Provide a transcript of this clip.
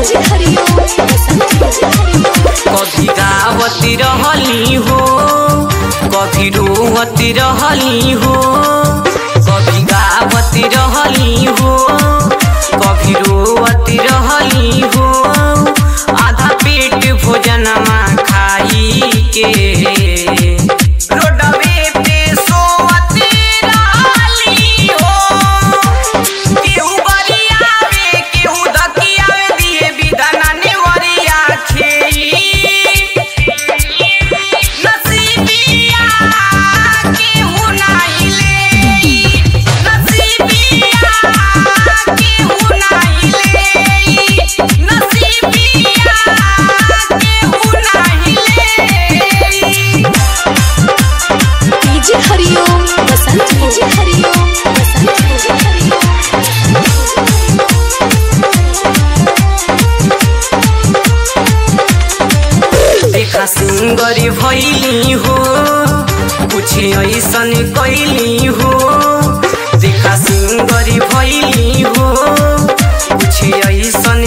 जी हरिओम बसंत जी हरिओम कभी गावती रहली हो कभी रोवती रहली हो कभी गावती रहली हो कभी रोवती रहली हो आधा पेट भोजनमा खाई के रोडवे पे सोवती रहली हो केहू बरियावे केहू दकियावे दिए बिदना नेवरिया खेई नसीबिया केहू नाही लेई नसीबिया केहू नाही लेई नसीबिया केहू नाही लेई जी हरिओम बसंत जी हरिओम बसंत जी हरिओम देखा सुंदरी भैली हो कुछ ऐसन कैली हो देखा सुंदरी भैली हो कुछ ऐसन